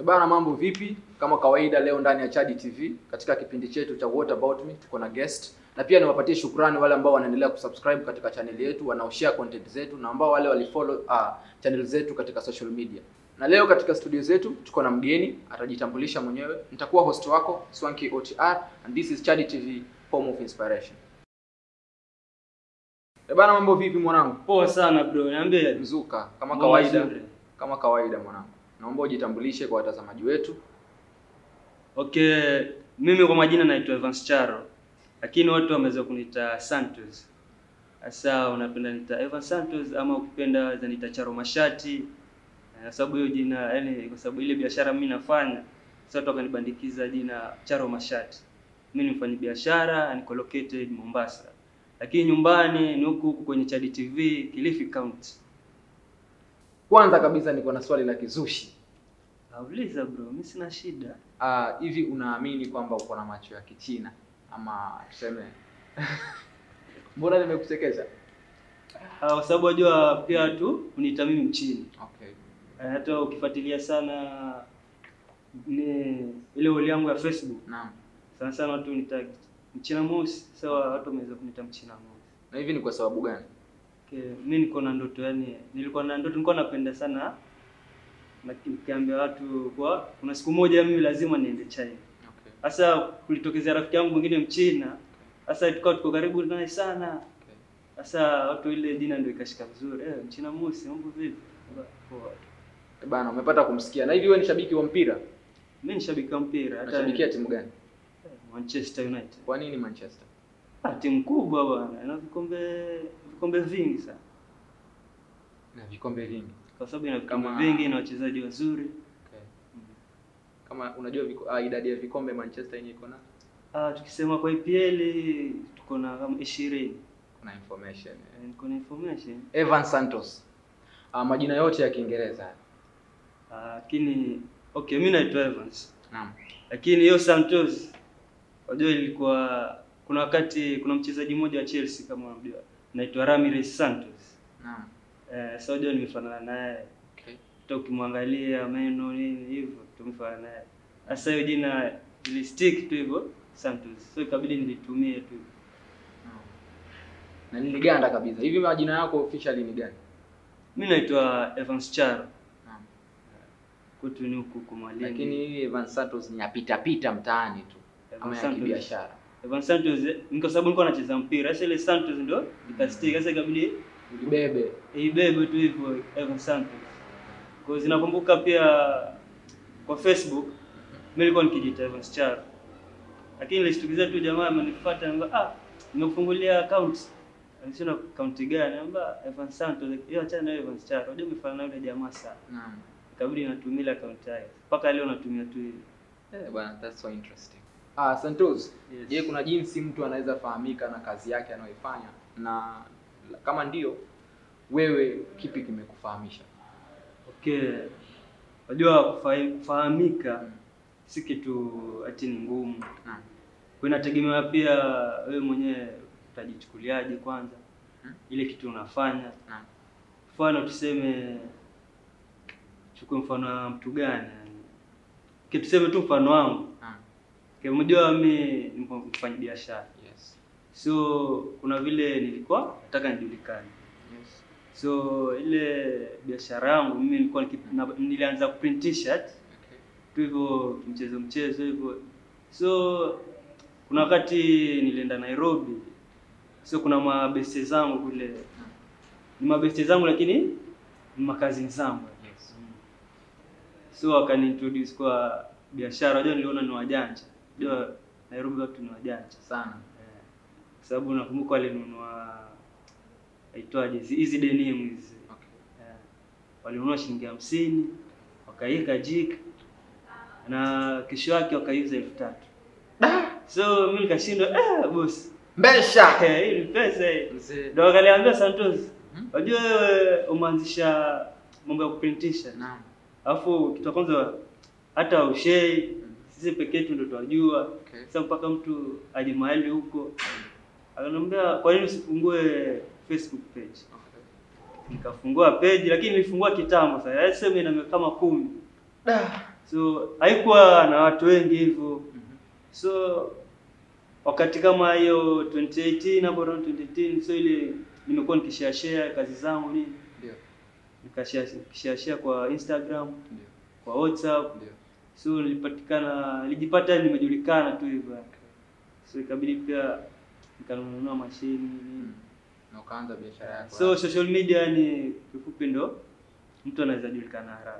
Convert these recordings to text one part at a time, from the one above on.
Bana, mambo vipi? Kama kawaida, leo ndani ya Chadi TV katika kipindi chetu cha What About Me tuko na guest, na pia niwapatie shukrani wale ambao wanaendelea kusubscribe katika channel yetu, wanaoshare content zetu na ambao wale walifollow uh, channel zetu katika social media. Na leo katika studio zetu tuko na mgeni, atajitambulisha mwenyewe. Nitakuwa host wako Swanky OTR and this is Chadi TV, home of inspiration. Eh bana, mambo vipi mwanangu? Poa sana bro, niambie. Mzuka kama Mambo kawaida, mazuri. kama kawaida mwanangu, naomba ujitambulishe kwa watazamaji wetu. Okay, mimi kwa majina naitwa Evans Charo, lakini watu wameweza kuniita Santos. Sasa unapenda nita Evans Santos ama ukipenda waweza nita Charo Mashati, eh, kwa sababu hiyo jina yani, kwa sababu ile biashara mimi nafanya, sasa watu wakanibandikiza jina Charo Mashati. Mimi ni mfanyabiashara, niko located Mombasa, lakini nyumbani ni huku huku kwenye Chadi TV, Kilifi County. Kwanza kabisa niko na swali la kizushi. Auliza bro, mimi sina shida. Ah, hivi unaamini kwamba uko na macho ya Kichina ama tuseme mbona nimekuchekesha? Ah, kwa sababu wajua pia watu uniita mimi mchini. Okay. Eh, Hata ukifuatilia sana ni ile wali yangu ya Facebook Naam. sana sana watu uniita mchina mweusi. Sasa watu wameweza kuniita mchina mweusi. Na hivi ni kwa sababu gani? Okay, mimi niko na ndoto yani, nilikuwa na ndoto, nilikuwa napenda sana na nikiambia watu kwa kuna siku moja mimi lazima niende China. Okay. Sasa kulitokezea rafiki yangu mwingine mchina. Sasa tukawa tuko karibu naye sana. Okay. Sasa watu ile jina ndio ikashika vizuri. Eh, mchina mweusi, mambo vipi? Poa. Eh, Bana, umepata kumsikia. Na hivi wewe ni shabiki wa mpira? Mimi ni shabiki wa mpira hata Unashabikia timu gani? Manchester United. Kwa nini Manchester? Ah, timu kubwa bwana, ina vikombe vikombe vingi sana. Na vikombe vingi. Kwa sababu ina vikombe Kama- vingi na wachezaji wazuri. Okay. Kama unajua viko, ah, idadi ya vikombe Manchester yenyewe iko na Ah, tukisema kwa EPL tuko na kama 20. kuna information. Eh, Niko na information. Evan Santos. Ah, majina yote ya Kiingereza. Ah, Lakini okay, mimi naitwa Evans. Naam. Lakini hiyo Santos unajua ilikuwa kuna wakati kuna mchezaji mmoja wa Chelsea kama unamjua. Naitwa Ramirez Santos. Naam. Eh, sasa unajua nimefanana naye. Okay. hata ukimwangalia meno nini hivyo tumefanana naye. Sasa hiyo jina ili stick tu hivyo Santos, so ikabidi nilitumie tu. Naam. Na niliganda kabisa. Hivi majina yako officially ni gani? Mimi naitwa Evans Charo, Naam. kwetu ni huku Kumalindi. Lakini hii Evan Santos ni yapita pita mtaani tu Evan ama ya Santos. kibiashara. Evans Santos eh, ni kwa sababu nilikuwa nacheza mpira. Sasa ile Santos ndo ikastick. Sasa ikabidi Ulibebe. ibebe tu hivyo Evans Santos. Kwa hiyo zinakumbuka pia kwa Facebook mimi nilikuwa nikijiita Evans Charo. Lakini nilishtukizia tu jamaa amenifuata anambia ah nimekufungulia account. Alisema account gani? Anambia Evans Santos. Hiyo achana na Evans Charo. Unajua umefanana na yule jamaa sana. Naam. Ikabidi natumia ile account yake. Mpaka leo natumia tu hiyo. Eh, bwana, that's so interesting. Ah, Santos. Yes. Je, kuna jinsi mtu anaweza fahamika na kazi yake anayoifanya na kama ndio wewe kipi kimekufahamisha? Okay. Unajua kufahi- kufahamika Mm. si kitu ati ni ngumu. Naam. Kwa inategemea pia wewe mwenyewe utajichukuliaje kwanza Hmm? ile kitu unafanya. Naam. Mfano tuseme, chukue mfano wa mtu gani yani, Okay, tuseme tu mfano wangu. Naam. Okay, Unajua mimi ni mfanya biashara, Yes. so kuna vile nilikuwa nataka nijulikane. Yes. So ile biashara yangu mimi nilikuwa niki- na- nilianza kuprint t-shirt Okay. tu hivyo mchezo mchezo hivyo. So kuna wakati nilienda Nairobi, so kuna mabeste zangu kule, Naam. ni mabeste zangu lakini ni makazini zangu. Yes. So wakani introduce kwa biashara, unajua niliona ni wajanja, unajua Nairobi watu ni wajanja Sana. Eh, kwa sababu nakumbuka walinunua aitwaje hizi hizi denim hizi Okay. Eh, walinunua shilingi hamsini wakaiweka jik na kesho yake wakaiuza elfu tatu so mi nikashindwa eh, boss Mbesha. eh, hii ni pesa hii Mzee. ndo wakaliambia Santos Mhm. wajua wewe umeanzisha mambo ya kuprintisha Naam. alafu kitu cha kwanza hata ushei sisi peke yetu ndo twajua Okay. sasa mpaka mtu aje mahali huko akaniambia kwa nini usifungue Facebook page Okay. nikafungua page lakini nilifungua kitambo sasa yaani sema ina miaka kama kumi Da. so haikuwa na watu wengi hivyo Mhm. so wakati kama hiyo 2018 hapo around 2018 so ile nimekuwa nikishare share kazi zangu nini Ndio. nikashare nikishare share kwa Instagram Ndio. kwa WhatsApp Ndio. so nilipatikana nilijipata nimejulikana tu hivyo so ikabidi pia nikanunua mashini nini Na ukaanza biashara yako. so social media ni kifupi ndo mtu anaweza julikana haraka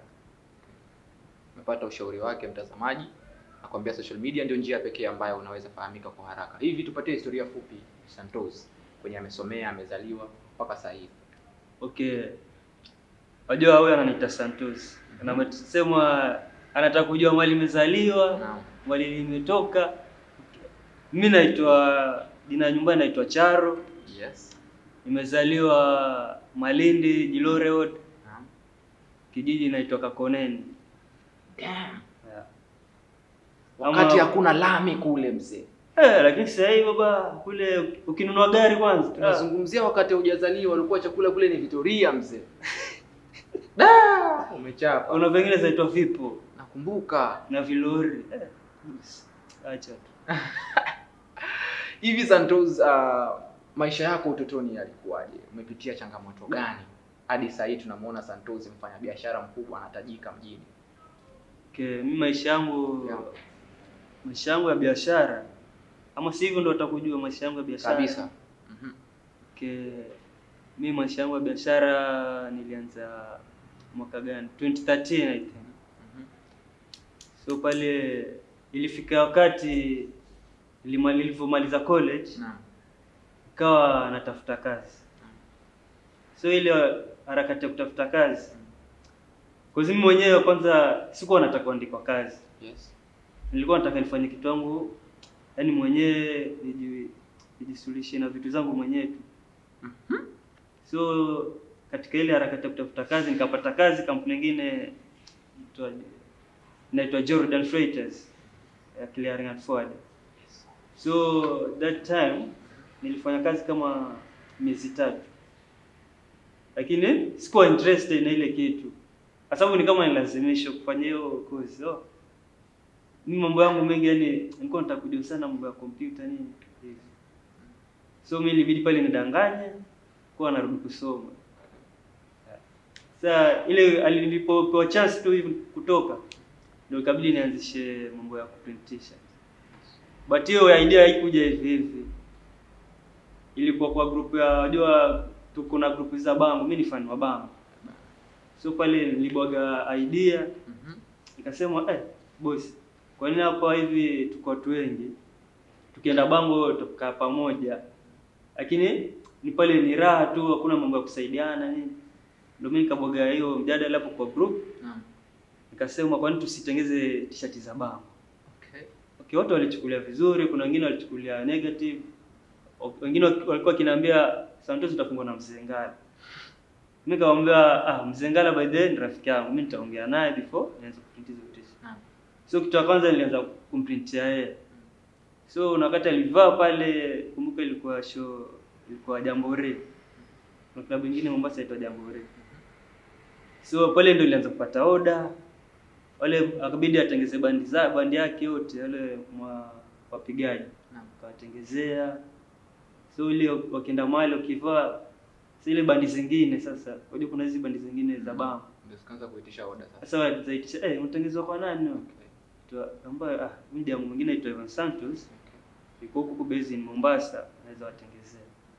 umepata ushauri wake mtazamaji nakwambia social media ndio njia pekee ambayo unaweza fahamika kwa haraka hivi tupatie historia fupi santos kwenye amesomea amezaliwa mpaka sasa hivi okay wajua huyu ananiita santos na amesema anataka kujua mali imezaliwa Naam. mali limetoka mi naitwa jina ya nyumbani naitwa charo yes nimezaliwa malindi jilore Road, Naam. kijiji naitwa kakoneni Damn. yeah. wakati Ama- hakuna lami kule mzee Eh, lakini sasa hivi baba kule ukinunua gari kwanza ah, tunazungumzia wakati hujazaliwa walikuwa chakula kule ni vitoria mzee da umechapa kuna pengine zaitwa vipo nakumbuka na vilori eh, bus, acha tu hivi santos uh, maisha yako utotoni yalikuwaje umepitia changamoto gani hadi sasa hii tunamuona santos mfanyabiashara mkubwa anatajika mjini okay, mi maisha yangu Yeah. maisha yangu ya biashara ama si hivyo ndo utakujua maisha yangu ya biashara kabisa Mhm. okay. mi maisha yangu ya biashara nilianza mwaka gani 2013 I think Mhm. so pale ilifika wakati nilima- nilivyomaliza college Naam. ikawa natafuta kazi so ile harakati ya kutafuta kazi kwa mimi mwenyewe kwanza sikuwa nataka kuandikwa kazi Yes. nilikuwa nataka nifanye kitu yangu yani mwenyewe niji- nijisuluhishe na vitu zangu mwenyewe tu so katika ile harakati ya kutafuta kazi nikapata kazi kampuni nyingine inaitwa- inaitwa Jordan Freighters ya clearing and forwarding so that time nilifanya kazi kama miezi tatu lakini sikuwa interested na ile kitu kwa sababu ni kama nilazimishwa kufanya hiyo course so, mimi mambo yangu mengi yani nilikuwa nataka kujua sana mambo ya kompyuta nini hivi so mimi ilibidi pale nidanganye kuwa narudi kusoma sasa ile alilipopewa chance tu hivi kutoka ndio ikabidi nianzishe mambo ya kuprintisha but hiyo idea haikuja hivi hivi ilikuwa kwa group ya wajua tuko na group za bango mimi ni fan wa bango so pale nilibwaga idea Mhm. nikasema eh boss kwa nini hapa hivi tuko watu wengi tukienda bango tutakaa pamoja lakini ni pale ni raha tu hakuna mambo ya kusaidiana nini ndio mimi nikabwaga hiyo mjadala hapo kwa group Naam. nikasema kwa nini tusitengeze t-shirt za bango Okay. okay watu walichukulia vizuri kuna wengine walichukulia negative o- wengine waki- walikuwa kinaambia Santos utafungwa na Mzengala mimi nikamwambia ah Mzengala by the way ni rafiki yangu mimi nitaongea naye before nianze kuprint hizo t-shirt Naam. so kitu cha kwanza nilianza kumprintia yeye so na wakati alivaa pale kumbuka ilikuwa show ilikuwa Jamboree na klabu nyingine Mombasa inaitwa Jamboree so pale ndio nilianza kupata order wale akabidi atengeze bandi za bandi yake yote wale mwa wapigaji Naam. akawatengezea so ile wakienda mahali wakivaa si ile bandi zingine sasa unajua kuna hizi bandi zingine za bango Ndio tukaanza kuitisha order sasa. sasa wazaitisha eh mtengezwa kwa nani no? Okay. Tu- ambaye ah media mwingine aitwa Evan Santos Okay. yuko huko based in Mombasa anaweza watengezea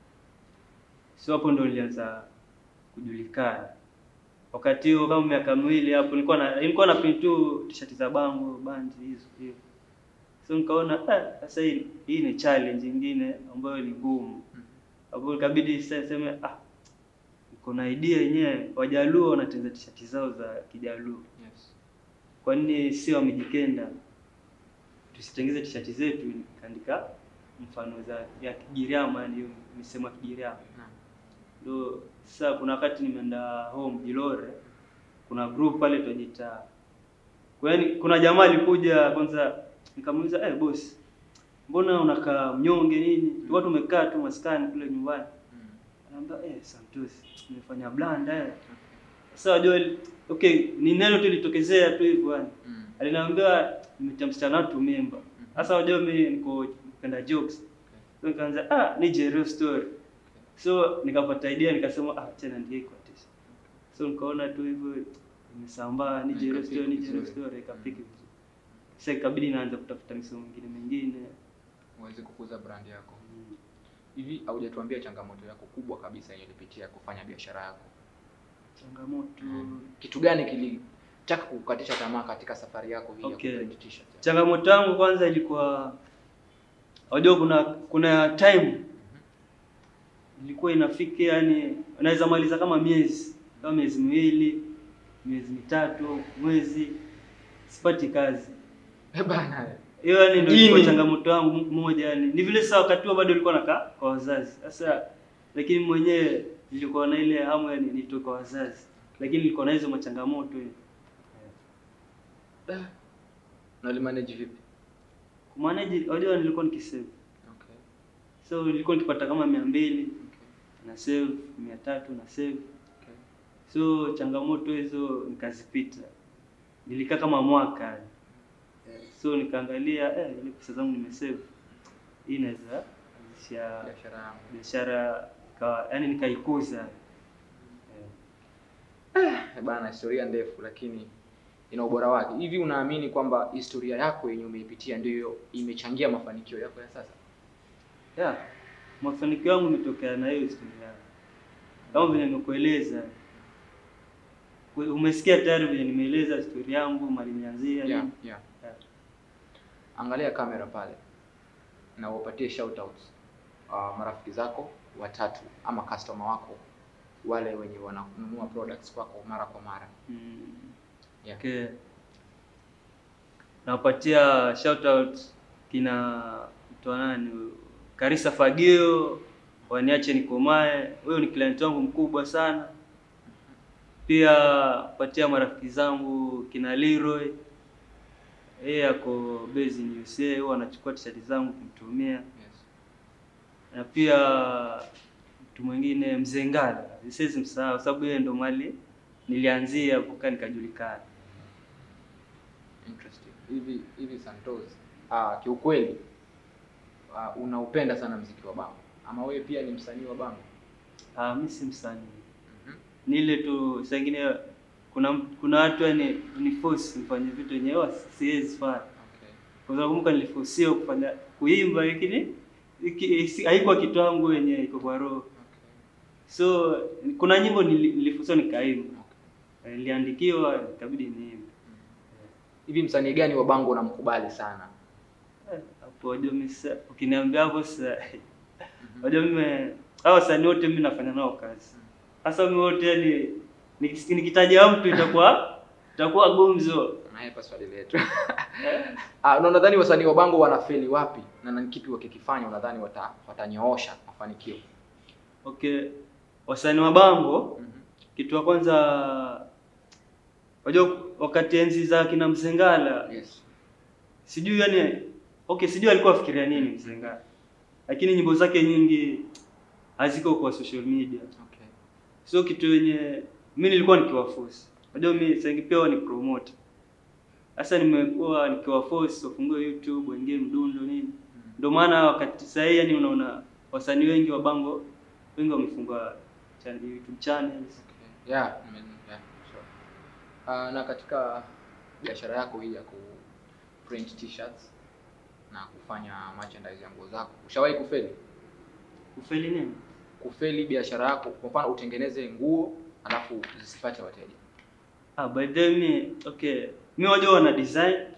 so hapo ndo nilianza kujulikana wakati huo kama miaka miwili hapo nilikuwa na nilikuwa na print tu t-shirt za bango bandi hizo hiyo so nikaona ah sasa hii hii ni challenge nyingine ambayo ni ngumu hapo ikabidi sasa niseme ah niko na idea yenyewe wajaluo wanatengeneza t-shirt zao za kijaluo Yes. kwa nini sio wamejikenda tusitengeze tishati zetu kaandika mfano za ya Kigiriama yani hiyo misemo ya Kigiriama Naam. ndio sasa kuna wakati nimeenda home Jilore kuna group pale tunajiita kwa yani kuna jamaa alikuja kwanza nikamuuliza eh boss mbona unakaa mnyonge nini tulikuwa tumekaa tu maskani kule nyumbani Mm. Anaambia eh Santos nimefanya blanda eh sasa wajua okay ni neno tu litokezea tu hivyo yani Mm. Aliniambia nimetia msichana watu memba. Sasa unajua mimi niko napenda jokes. So nikaanza ah nije real story. So nikapata idea nikasema ah tena ndiye kwa tisa. So nikaona tu hivyo imesambaa nije real story nije real story ikapiki vizuri. Sasa ikabidi naanza kutafuta misomo mingine mingine. uweze kukuza brand yako. Hivi haujatuambia changamoto yako kubwa kabisa yenye ulipitia kufanya biashara yako? Changamoto Kitu gani kilitaka kukukatisha tamaa katika safari yako hii Okay. ya kuprint t-shirt? changamoto yangu kwanza ilikuwa unajua kuna kuna time ilikuwa inafika yani unaweza maliza kama miezi kama miezi miwili miezi mitatu mwezi sipati kazi Eh bana. hiyo yani ndio ilikuwa Ini. changamoto yangu m- moja yani ni vile saa wakati huo bado nilikuwa nakaa kwa wazazi sasa lakini mwenyewe nilikuwa na ile hamu yani nitoke kwa wazazi lakini nilikuwa na hizo machangamoto Da. Na ulimanage vipi? kumanage unajua nilikuwa nikisave Okay. so nilikuwa nikipata kama mia mbili Okay. na save mia tatu na save Okay. so changamoto hizo nikazipita nilikaa kama mwaka yani. Eh, so nikaangalia eh, ile pesa zangu nimesave hii inaweza anzisha Biashara yangu. biashara ikawa yani nikaikuza eh. Eh bana, historia ndefu lakini ina ubora wake. Hivi unaamini kwamba historia yako yenye umeipitia ndiyo imechangia mafanikio yako ya sasa? yeah. mafanikio yangu imetokea na hiyo historia kama vile nimekueleza Kwe- umesikia tayari vile nimeeleza historia yangu mali nianzia Yeah, nini. yeah. Yeah. Angalia kamera pale na uwapatie shout outs uh, marafiki zako watatu ama customer wako wale wenye wananunua products kwako mara kwa mara. Mm. Yeah. Okay. Nawapatia shout out kina mtu wa nani huyu? Karisa Fagio, waniache nikomae. Huyo ni client wangu mkubwa sana. Pia patia marafiki zangu kina Leroy. Yeye ako based in USA, huwa anachukua t-shirt zangu kumtumia. Yes. Na pia mtu mwingine Mzee Ngala, siwezi msahau sababu yeye ndo mali nilianzia kukaa nikajulikana. Interesting. Hivi hivi Santos, ah, kiukweli ah, unaupenda sana mziki wa bango ama wewe pia ni msanii wa bango? Ah, mimi si msanii. Mhm. Ni ile tu saa ingine kuna kuna watu yani ni force nifanye vitu yenyewe siwezi fanya. Okay. Kwa sababu kumbuka niliforsiwa kufanya kuimba lakini iki- si- haikuwa kitu yangu yenye iko kwa roho. Okay. So kuna nyimbo nili- niliforsiwa nikaimba. Okay. Eh, Niliandikiwa ikabidi niimbe. Hivi msanii gani wa bango unamkubali sana? Eh, Hapo wajua mimi sasa ukiniambia hapo sasa wajua mimi hao wasanii wote mimi nafanya nao kazi. Sasa mimi wote yani nikis- nikitaja mtu itakuwa itakuwa gumzo. Naye hapa swali letu. Ah, na unadhani wasanii wa bango wanafeli wapi? Na ni kipi wakikifanya unadhani wata, watanyoosha mafanikio? Okay. Wasanii wa bango Mhm. kitu ya kwanza wajua wakati enzi za kina Mzengala Yes. sijui yani okay sijui alikuwa afikiria nini Mzengala. Lakini nyimbo zake nyingi haziko kwa social media. Okay. So kitu yenye mimi nilikuwa nikiwaforce. Unajua mimi sasa pia huwa ni promote. Sasa nimekuwa nikiwaforce wafungue YouTube, waingie mdundo nini. Ndio maana wakati sasa hii yani unaona wasanii wengi wa bango wengi wamefungua channel, YouTube channels. Okay. Yeah, I mean, yeah, sure. Ah, na katika biashara yako hii ya ku print t-shirts na kufanya merchandise ya nguo zako, ushawahi kufeli? Kufeli nini? Kufeli biashara yako, kwa mfano utengeneze nguo alafu zisipate wateja. Ah, by the way, mi okay. Mimi wajua wana design Okay.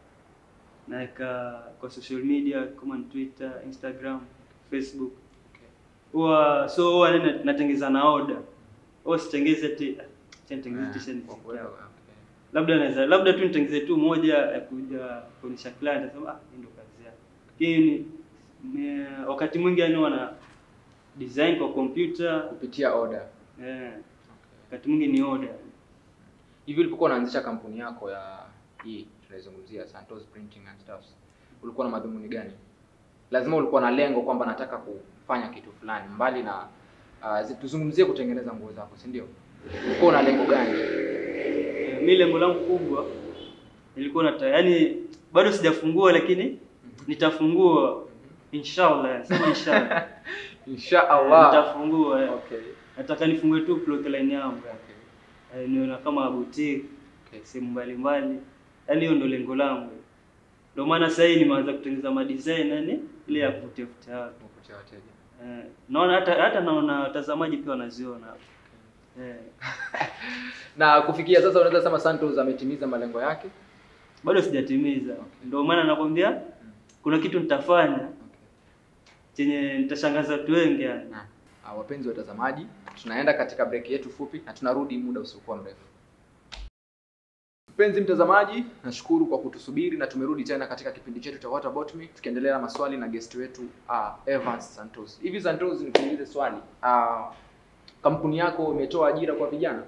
naweka kwa social media kama ni Twitter, Instagram, Facebook. Okay. Huwa so huwa nina- natengeza na order. Huwa sitengeze ti acha nitengeze Ah, t-shirt kwa nisikie kweli, hapo. okay. labda naweza labda tu nitengeze tu moja ya kuja kuonyesha client asema ah hii ndio kazi yake lakini me- wakati mwingi yani wana design kwa computer Kupitia order. eh, Okay. wakati mwingi ni order Hivi ulipokuwa unaanzisha kampuni yako ya hii tunaizungumzia Santos Printing and Stuffs, ulikuwa na madhumuni gani? Lazima ulikuwa na lengo kwamba nataka kufanya kitu fulani mbali na uh, zi- tuzungumzie kutengeneza nguo zako, si ndio? Ulikuwa na lengo gani? Eh, mi lengo langu kubwa nilikuwa nata yani bado sijafungua lakini nitafungua inshallah sema inshallah Insha Allah. nitafungua eh. Okay. nataka nifungue tu clothing yangu Okay. eh, niona kama boutique Okay. sehemu mbalimbali yaani hiyo ndo lengo langu ndio maana sasa hivi nimeanza kutengeneza madesign yani ile ya kuvutia vutia watu Kuvutia wateja. eh, naona hata hata naona watazamaji pia wanaziona hapo eh, Na kufikia sasa unaweza sema Santos ametimiza malengo yake. bado sijatimiza ndio maana nakwambia kuna kitu nitafanya Okay. chenye nitashangaza watu wengi yani Na, ah, wapenzi watazamaji, tunaenda katika break yetu fupi na tunarudi muda usiokuwa mrefu. Mpenzi mtazamaji, nashukuru kwa kutusubiri na tumerudi tena katika kipindi chetu cha What About Me tukiendelea na maswali na guest wetu uh, Evans Santos. Hivi Santos, nikuulize swali. Uh, kampuni yako imetoa ajira kwa vijana?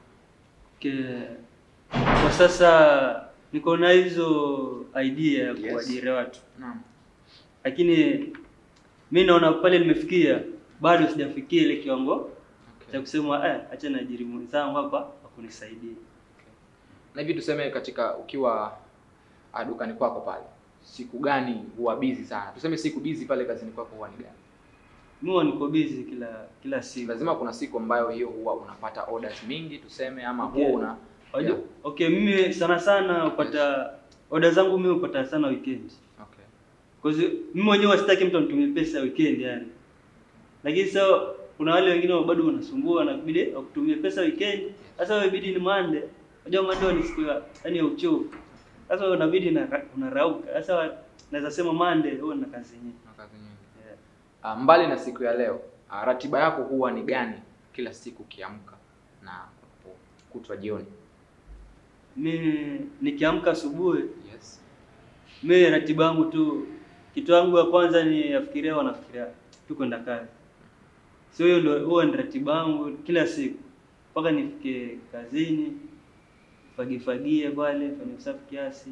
Ke, kwa sasa niko na hizo idea ya Yes. kuajiri watu Naam. lakini mi naona pale nimefikia bado sijafikia ile kiwango cha Okay. kusema eh, acha naajiri mwenzangu hapa akunisaidia. Na hivi tuseme katika ukiwa uh, dukani kwako pale, siku gani huwa busy sana? Tuseme siku busy pale kazini kwako huwa ni gani? Mimi huwa niko busy kila kila siku. lazima kuna siku ambayo hiyo huwa unapata orders mingi tuseme ama Okay. huwa una Wajua, Yeah. okay, mimi sana sana hupata oda zangu mimi hupata sana weekend. okay. Cause mimi mwenyewe sitaki mtu anitumie pesa weekend yani. Lakini sasa kuna wale wengine bado wanasumbua na kubidi wakutumie pesa weekend. Sasa wewe bidi ni Monday. Unajua Monday ni siku ya yani ya uchovu. Sasa wewe unabidi na unarauka. Sasa naweza sema Monday huwa na kazi nyingi. Una kazi nyingi. Yeah. Ah, mbali na siku ya leo ah, ratiba yako huwa ni gani kila siku ukiamka na kutwa jioni Mimi nikiamka asubuhi, yes mimi ratiba yangu tu kitu yangu ya kwanza ni yafikiria wanafikiria tu kwenda kazi. So hiyo ndio huwa ni ratiba yangu kila siku mpaka nifike kazini, fagifagie pale, fanye usafi kiasi,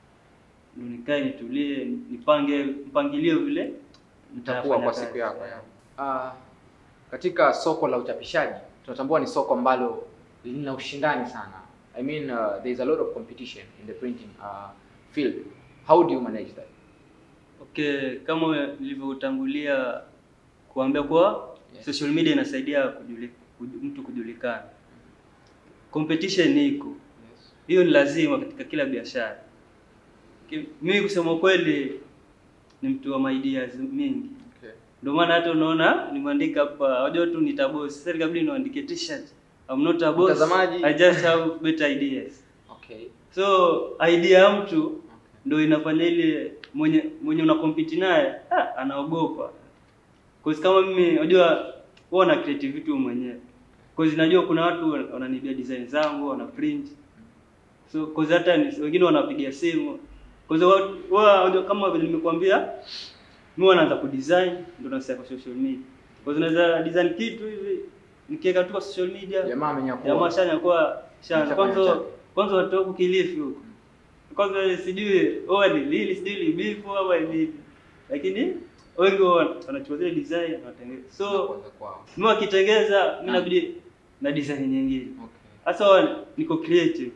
ndio nikae nitulie, nipange mpangilio vile itakuwa nitafanya kwa kazi. siku yako ya. Ah, katika soko la uchapishaji tunatambua ni soko ambalo lina ushindani sana i mean uh, there is a lot of competition in the printing uh, field how do you manage that Okay, kama nilivyotangulia kuambia kuwa Yes. social media inasaidia kujuli, kuju, mtu kujulikana. Competition iko. yes. Hiyo ni lazima katika kila biashara. Ki- Mimi kusema kweli ni mtu wa ideas mingi. okay. Ndio maana hata unaona nimeandika hapa, wajua tu ni boss. Sasa ikabidi niandike t-shirt. I'm not a boss. Mtazamaji. I just have better ideas. Okay. So idea ya mtu Okay. ndio inafanya ile mwenye mwenye una compete naye ah, anaogopa. Cause kama mimi unajua huwa na creativity mwenyewe. Cause najua kuna watu wananibia design zangu, wana print. So cause hata ni- wengine wanapigia simu. Cause wao wao unajua kama vile nimekuambia mimi wanaanza kudesign ndio nasema kwa social media. Cause naweza design kitu hivi nikiweka tu kwa social media jamaa amenyakua jamaa shanya kwa shanya Ameshafanya kwanza chake. kwanza watu huku Kilifi huko kwanza sijui oa ni lili sijui libifu au ni nini lakini wengi wa- wanachukua zile design wanatengeneza so Kwanza kwao. mimi wakitengeza mimi nabidi na design nyingine Okay. sasa niko creative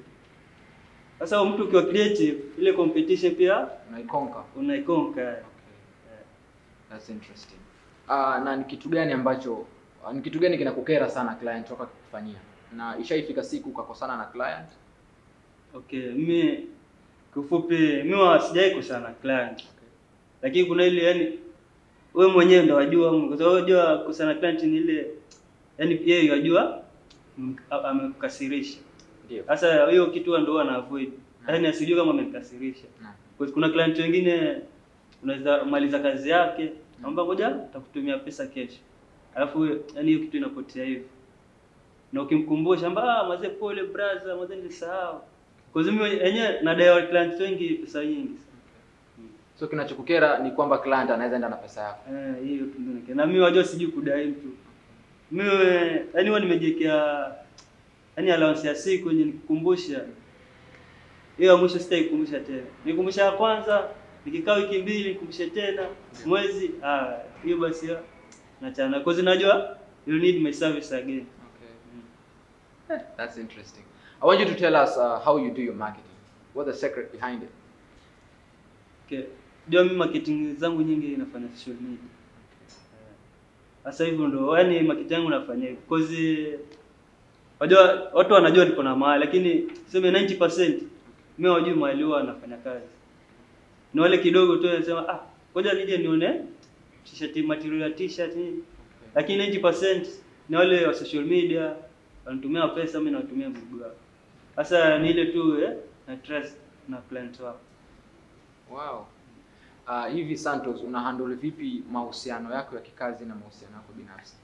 sasa mtu ukiwa creative ile competition pia Unaikonka. unaikonka Okay. That's interesting. Ah, na ni kitu gani ambacho ah, ni kitu gani kinakukera sana client toka kukufanyia? Na ishaifika siku ukakosana na client? okay mimi kifupi mimi wa- sijai kusana client Okay. lakini kuna ile yani wewe mwenyewe ndo wajua kwa sababu unajua kusana client ni ile yani yeye yajua mm, a- amekukasirisha Ndio. sasa hiyo kitu ndo ana avoid yani asijue kama amekukasirisha Naam. Kwa kuna client wengine unaweza maliza kazi yake naomba ngoja takutumia pesa kesho alafu yani hiyo kitu inapotea hivyo na ukimkumbusha amba ah mazee pole brother mazee nilisahau kwa sababu mimi yenyewe nadai wa clients wengi pesa nyingi So kinachokukera ni kwamba client anaweza enda na pesa yako. Eh, hiyo tu ndio nike- na mimi wajua sijui kudai mtu mimi yani huwa nimejiwekea yani allowance ya siku yenye nikukumbusha hiyo ya mwisho sitaikumbusha tena nikumbusha ya kwanza nikikaa wiki mbili nikumbushe tena mwezi ah hiyo basi ya nachana kwa sababu najua you need my service again Okay. That's interesting. I want you to tell us uh, how you do your marketing. What's the secret behind it? Okay. Ndio mimi marketing zangu nyingi nafanya social media. Eh, Sasa hivyo ndo yani marketing yangu nafanya hivyo. Cause wajua watu wanajua niko na mahali lakini sema 90% mimi wajui mahali huwa nafanya kazi. Ni wale kidogo tu wanasema ah, ngoja nije nione t-shirt material ya t-shirt nini. Lakini 90% ni wale wa social media wanatumia pesa, mimi natumia mzigo wao. Sasa ni ile tu eh, na trust na client wao. Wow. Uh, hivi Santos una handle vipi mahusiano yako ya kikazi na mahusiano yako binafsi?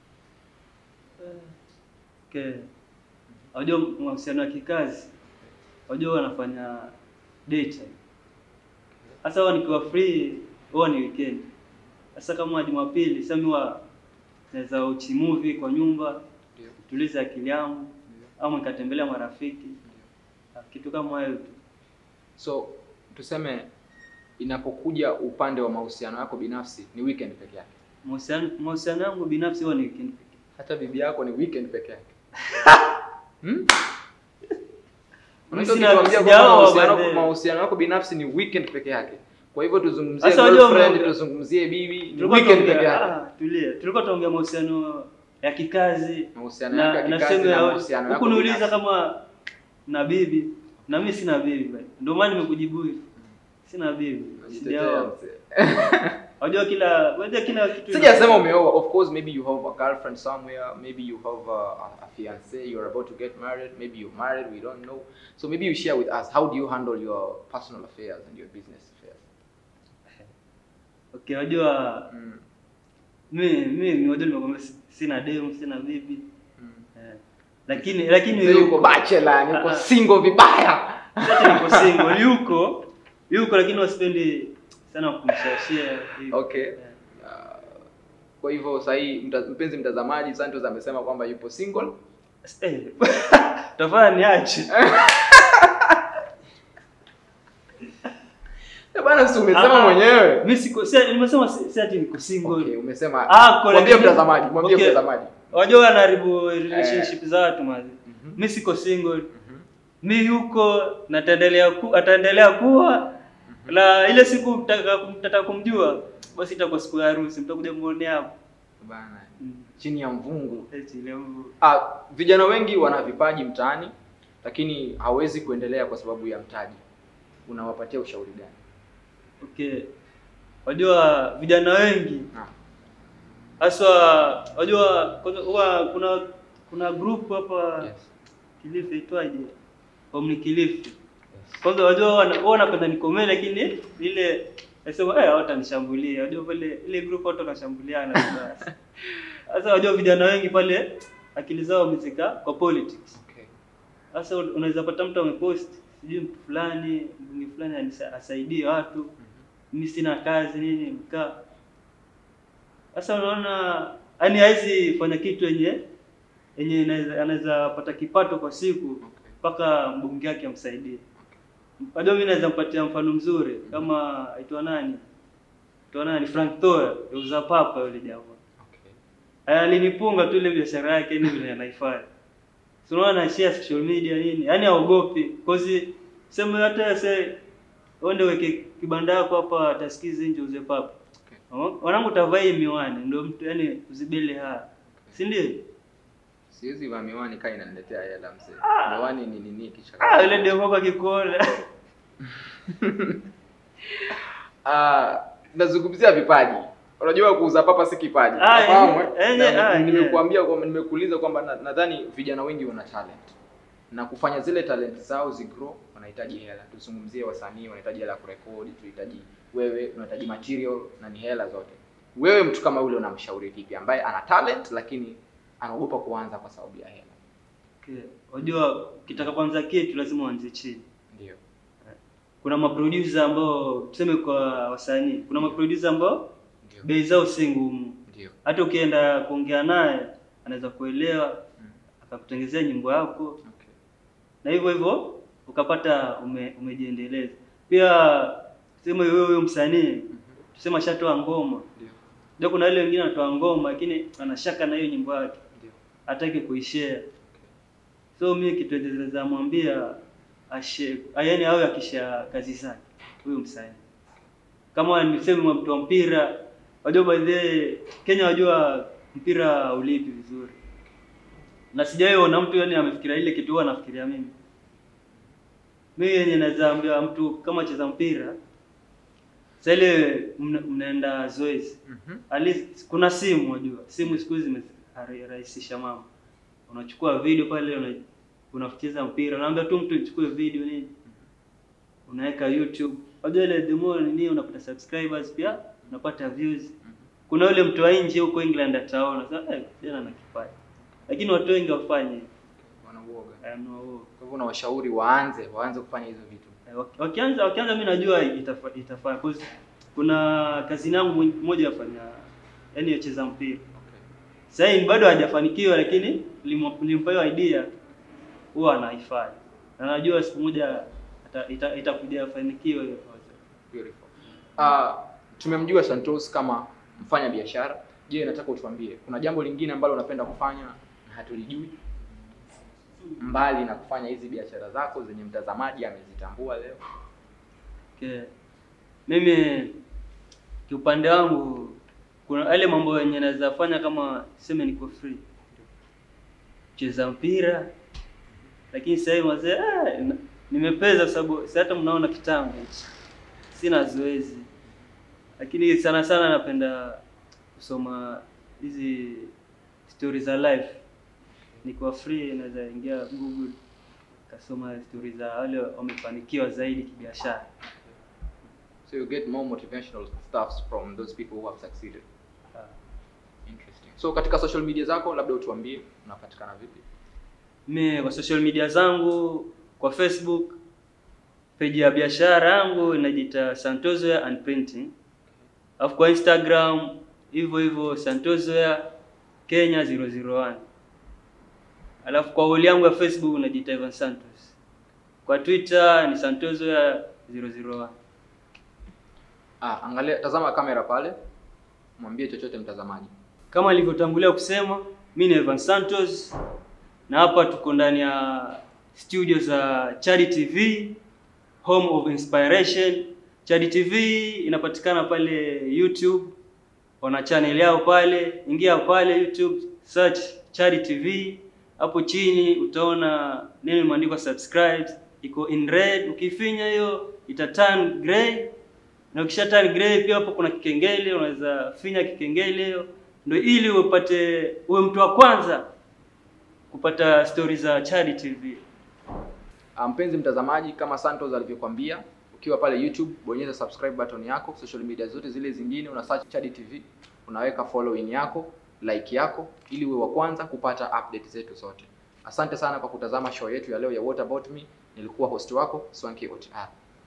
Okay. Wajua mahusiano ya kikazi, wajua wanafanya daytime. Sasa huwa nikiwa free, huwa ni weekend. Sasa kama Jumapili, sasa mimi huwa naweza uchi movie kwa nyumba, Ndio. tuliza akili yangu, Ndio. au nikatembelea marafiki, kitu kama hayo tu. So tuseme inapokuja upande wa mahusiano yako binafsi ni weekend peke yake. Mahusiano mahusiano yangu binafsi huwa ni weekend pekee. Hata bibi yako ni weekend peke yake. hmm? Mimi Unaweza sina- kutuambia kwamba sijaoa mahusiano bado. mahusiano yako binafsi ni weekend peke yake. Kwa hivyo tuzungumzie Sasa wajua girlfriend, mna- tuzungumzie bibi, ni Tulikuwa weekend tunaongea- peke yake. ah, tulia. Tulikuwa tunaongea mahusiano ya kikazi Mahusiano yako ya na kikazi sehemu na ya mahusiano yako huku niuliza binafsi. kama na bibi na mimi sina bibi bwana. Ndio maana nimekujibu hivi. Sina bibi. Unajitetea, Sijaoa. mzee. Unajua kila unajua kila kitu. Sijasema umeoa. Of course maybe you have a girlfriend somewhere, maybe you have a, a fiance, you're about to get married, maybe you're married, we don't know. So maybe you share with us how do you handle your personal affairs and your business affairs? Okay, unajua Mm. mimi mimi unajua nimekwambia si- sina demu, sina bibi. Mm. Eh. Lakini lakini Mzee yuko bachelor, yuko Ah, ah. single vibaya. Sasa niko single, yuko yuko lakini wasipendi sana kumshashia hivi. Okay. Eh. Uh, kwa hivyo sahii mta, mpenzi mtazamaji Santos amesema kwamba yupo single. Eh, tafadhali niache. Eh, bana si umesema Ah, mwenyewe. Mimi siko si nimesema si, si ati niko single. Okay, umesema. Ah, kwa mwambie lakini- mtazamaji, mwambie Okay. mtazamaji. Wajua wanaharibu relationship za watu mazi. Mhm. Mimi siko single. Mhm. Mimi yuko na ataendelea ku, ataendelea kuwa na ile siku mtaka mtaka kumjua basi itakuwa siku ya harusi mtakuja muone hapo. Bana. Mm. Chini ya mvungu. Eti leo Ah, vijana wengi wana vipaji mtaani lakini hawezi kuendelea kwa sababu ya mtaji. Unawapatia ushauri gani? okay. Wajua vijana wengi Ah. haswa wajua kwanza huwa kuna kuna group hapa Yes. Kilifi itwaje? Omni Kilifi. Yes. Kwanza wajua wana- wao wanapenda nikomee lakini ile nasema eh hawatanishambulia. Wajua pale ile group watu wanashambuliana sasa. Sasa wajua vijana wengi pale akili zao wamezika kwa politics. Okay. Sasa un- unaweza pata mtu amepost sijui mtu fulani mbunge fulani anisa- asaidie watu. Mimi sina kazi nini mkaa. Sasa unaona yani haizi fanya kitu yenye yenye inaweza- anaweza pata kipato kwa siku Okay. mpaka mbunge wake amsaidie. Bado mimi naweza mpatia mfano mzuri kama aitwa nani? Aitwa nani? Frank Toa, yuza papa yule jamaa. Okay. Alinipunga tu ile biashara yake ni vile anaifanya. So unaona na share social media nini? Yaani haogopi. Cause sema hata se uende weke kibanda yako hapa tasikizi nje uze papa. Okay. Wanangu tavaa hii miwani ndio mtu yani uzibele haya. Si ndio? Siwezi vaa miwani kaa inaniletea hela mzee. Miwani ni nini kisha? Ah, yule demo kwa kikuona. Ah, nazungumzia vipaji. Unajua kuuza papa si kipaji. Ah, Unafahamu, yenye- eh? yenye- Na ah, Nimekuambia kwamba nimekuuliza kwamba na- nadhani vijana wengi wana talent. Na kufanya zile talent zao zigrow wanahitaji hela. Tuzungumzie wasanii wanahitaji hela ya kurekodi, tunahitaji wewe unahitaji material na ni hela zote. Wewe mtu kama yule unamshauri vipi ambaye ana talent lakini anaogopa kuanza kwa sababu ya hela? Okay. Unajua ukitaka kwanza kitu lazima uanze chini. Ndio. Kuna maproducer ambao tuseme kwa wasanii, kuna maproducer ambao Ndio. bei zao si ngumu. Ndio. Hata ukienda kuongea naye anaweza kuelewa Mm. akakutengezea nyimbo yako Okay. na hivyo hivyo ukapata ume, umejiendeleza. Pia tuseme wewe huyo msanii Mhm. tuseme ashatoa ngoma. Ndio. Ndio kuna wale wengine anatoa ngoma lakini anashaka na hiyo nyimbo yake. Ndio. hataki kuishare. So mimi kitu naweza mwambia ashe yaani awe akisha kazi zake huyo msanii kama niseme mtu wa mpira wajua by the way, Kenya wajua mpira ulipi vizuri na sijawahi ona mtu yani amefikiria ile kitu huwa anafikiria mimi mimi yenye naweza ambia mtu kama cheza mpira sasa ile mna- mnaenda zoezi Mhm. at least kuna simu wajua simu siku hizi zimerahisisha mambo unachukua video pale una, unacheza mpira unaambia tu mtu ichukue video nini unaweka youtube wajua ile the more nini unapata subscribers pia unapata views kuna yule mtu wa nje huko england ataona sasa eh, tena na kipaji lakini watu wengi wafanye Wanauoga. I know. Kwa hivyo unawashauri waanze waanze kufanya hizo vitu. Eh, waki- wakianza wakianza mimi najua itafa, itafaa cause kuna kazi yangu mmoja afanya yani yacheza mpira Okay. sasa hivi bado hajafanikiwa lakini limu- nilimpa hiyo idea huwa anaifanya na najua siku moja ata- ita- itakuja afanikiwe hiyo project. Beautiful. Uh, tumemjua Santos kama mfanya biashara. Je, nataka utuambie kuna jambo lingine ambalo unapenda kufanya na hatulijui mbali na kufanya hizi biashara zako zenye mtazamaji amezitambua leo? Okay. Mimi kiupande wangu kuna yale mambo yenye naweza fanya kama seme niko free. Cheza mpira. Lakini sasa hivi wazee ah, na- nimepeza kwa sababu si hata mnaona kitambo. Sina zoezi. Lakini sana sana napenda kusoma hizi story za life. Niko free naweza ingia Google kasoma story za wale wamefanikiwa zaidi kibiashara. So you get more motivational stuffs from those people who have succeeded. Interesting. So katika social media zako labda utuambie unapatikana vipi? Mimi kwa social media zangu kwa Facebook page ya biashara yangu inajiita Santosware and Printing. Alafu kwa Instagram hivyo hivyo Santosware Kenya 001. Alafu kwa wall yangu ya Facebook inajiita Evan Santos. Kwa Twitter ni Santosware 001. Ah, angalia tazama kamera pale. Mwambie chochote mtazamaji. Kama nilivyotangulia kusema, mimi ni Evan Santos na hapa tuko ndani ya studio za Chadi TV, home of inspiration. Chadi TV inapatikana pale YouTube, wana channel yao pale, ingia pale YouTube, search Chadi TV. Hapo chini utaona neno imeandikwa subscribe, iko in red. Ukifinya hiyo ita turn gray na ukisha turn gray pia hapo kuna kikengele, unaweza finya kikengele hiyo, ndio ili upate uwe mtu wa kwanza kupata stori za Chadi TV. Ah, Mpenzi mtazamaji, kama Santos alivyokuambia, ukiwa pale YouTube bonyeza subscribe button yako, social media zote zile zingine una search Chadi TV, unaweka following yako, like yako ili uwe wa kwanza kupata update zetu zote. Asante sana kwa kutazama show yetu ya leo ya What About Me. Nilikuwa host wako Swanky OTR.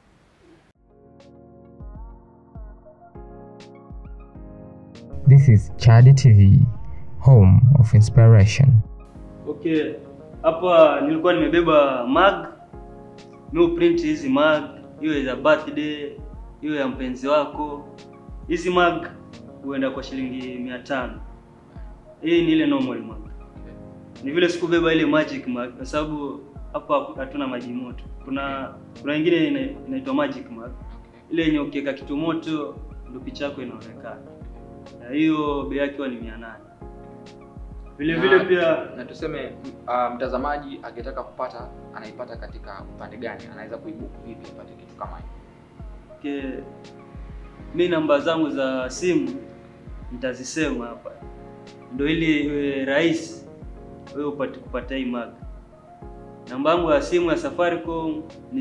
This is Chadi TV, home of inspiration. Okay, hapa nilikuwa nimebeba mug. Mimi print hizi mug, iwe za birthday, iwe ya mpenzi wako. Hizi mug huenda kwa shilingi mia tano. Hii ni ile normal mug. Ni vile sikubeba ile magic mug kwa sababu hapa hatuna maji moto. Kuna kuna ingine ina- inaitwa magic mug. Ile yenye ukiweka kitu moto ndio picha yako inaonekana. Na hiyo bei yake huwa ni 800. Vile vile Na- pia na tuseme m- ah, mtazamaji akitaka kupata anaipata katika upande gani? Anaweza kuibook vipi apate kitu kama hiyo? ke mi namba zangu za simu nitazisema hapa ndo ili iwe rahisi wewe upate kupata hii mag namba yangu ya simu ya safaricom ni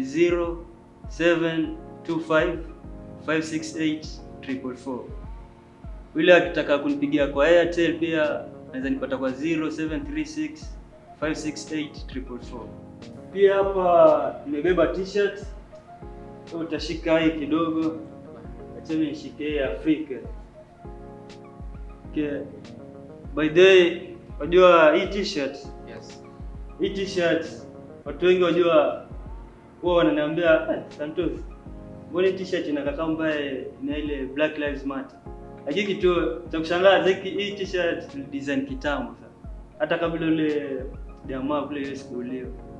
0725568444 yule akitaka kunipigia kwa airtel pia naweza nipata kwa 0736568444 pia hapa nimebeba t-shirt So, utashika hii kidogo acha mimi nishike hii Afrika. Okay. By the way, wajua hii t-shirt, Yes. hii t-shirt watu wengi wajua huwa wananiambia eh, Santos, mbona hii t-shirt inakaa kama ambaye ina ile Black Lives Matter. Lakini kitu cha kushangaza hiki hii t-shirt design kitambo sana. Hata kabla ule jamaa kule ile siku ulio.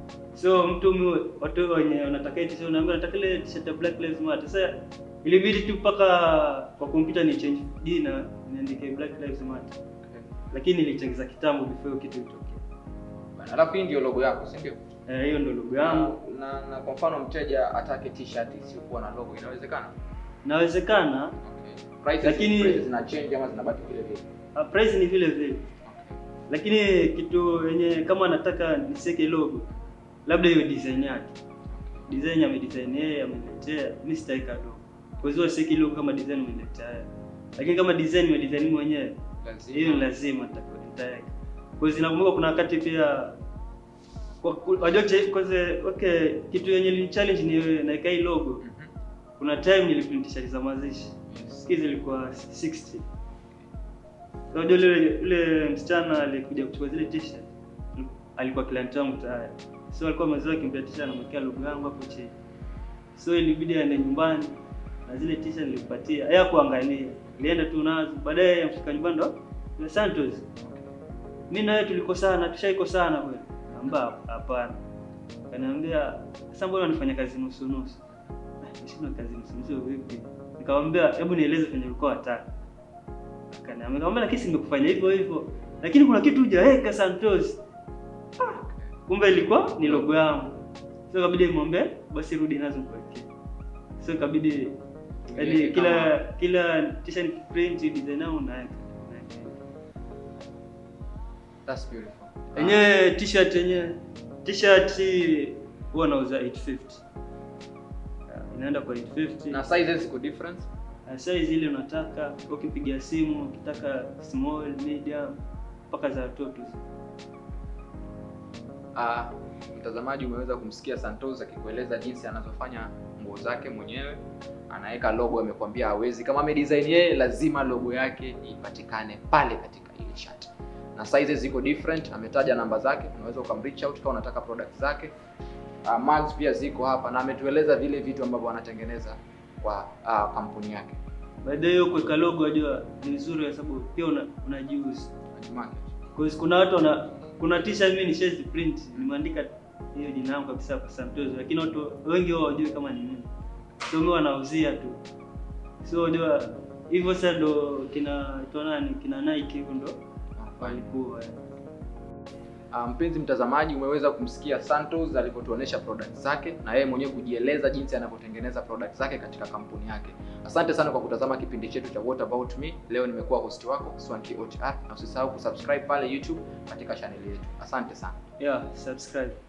So mtu mi- watu wenye wanataka hii t-shirt unaambia nataka ile t-shirt ya Black Lives Matter. Sasa ilibidi tu mpaka kwa kompyuta ni change jina niandike Black Lives Matter. Lakini nilichangeza kitambo before hiyo kitu itokee. Bana, Alafu hii ndio logo yako, si ndio? Eh, hiyo ndio logo yangu. Na, na kwa mfano mteja atake t-shirt isiyokuwa na logo inawezekana? Inawezekana Okay. Prices, Lakini- prices zina change ama zinabaki vile vile? uh, price ni vile vile. Okay. Lakini kitu yenye kama nataka niseke logo labda hiyo design yake. Design amedesign yeye ameniletea, mimi sitaweka logo. Kwa hiyo seki logo kama design ameniletea yeye. Lakini kama design nimedesign mimi mwenyewe Lazima. hiyo ni lazima nitakuwa nitaweka. Kwa hiyo zinakumbuka kuna wakati pia kwa ku- wajua che- kwanza okay kitu yenye ni challenge ni naika hii logo. Mhm. Kuna time niliprint t-shirt za mazishi. Yes. Hizi zilikuwa 60. Unajua yule yule msichana alikuja kuchukua zile t-shirt alikuwa client wangu tayari. So alikuwa amezoea kimbia t-shirt anamwekea logo yangu hapo chini. So ilibidi aende nyumbani na zile t-shirt nilimpatia. Yeye kuangalia. Nilienda tu nazo. Baadaye amfika nyumbani ndo yule Santos. Mimi na wewe tulikosana, tushaikosana kweli. Amba hapana. Kaniambia sasa mbona unafanya kazi nusu nusu? Nishinda kazi nusu nusu vipi? Nikamwambia hebu nieleze venye ulikuwa wataka. Akaniambia nikamwambia lakini si nimekufanya hivyo hivyo. Lakini kuna kitu hujaweka Santos. Ah, kumbe ilikuwa ni logo yangu. So ikabidi nimwambie basi rudi nazo kuwekea. So ikabidi yaani Iweke kila kama- kila t-shirt print design yangu naweka. naweka. That's beautiful. Yenyewe t-shirt yenyewe t-shirt huwa nauza 850. Ah, Inaenda kwa 850. Na sizes ziko difference? Na size ile unataka, ukipiga simu, ukitaka small, medium mpaka za watoto. Ah, mtazamaji umeweza kumsikia Santos akikueleza jinsi anazofanya nguo zake mwenyewe. Anaweka logo, amekwambia hawezi. Kama amedesign yeye, lazima logo yake ipatikane pale katika ile shirt. Na sizes ziko different, ametaja namba zake, unaweza ukamreach out kama unataka product zake. Uh, mugs pia ziko hapa na ametueleza vile vitu ambavyo anatengeneza kwa uh, kampuni yake. Baadaye hiyo kuweka logo unajua ni nzuri kwa sababu pia una, unajiuza. Market. Kwa hiyo kuna watu wana kuna t-shirt mimi nishazi print nimeandika hiyo jina langu kabisa kwa Santos lakini watu wengi wao hawajui kama ni mimi. So mimi wanauzia tu. So unajua hivyo sasa ndo kina nani kina Nike hivyo ndo walikuwa. Uh, mpenzi mtazamaji, umeweza kumsikia Santos alivyotuonesha product zake na yeye mwenyewe kujieleza jinsi anavyotengeneza product zake katika kampuni yake. Asante sana kwa kutazama kipindi chetu cha What About Me. Leo nimekuwa host wako Swanky OTR, na usisahau kusubscribe pale YouTube katika channel yetu. Asante sana. Yeah, subscribe.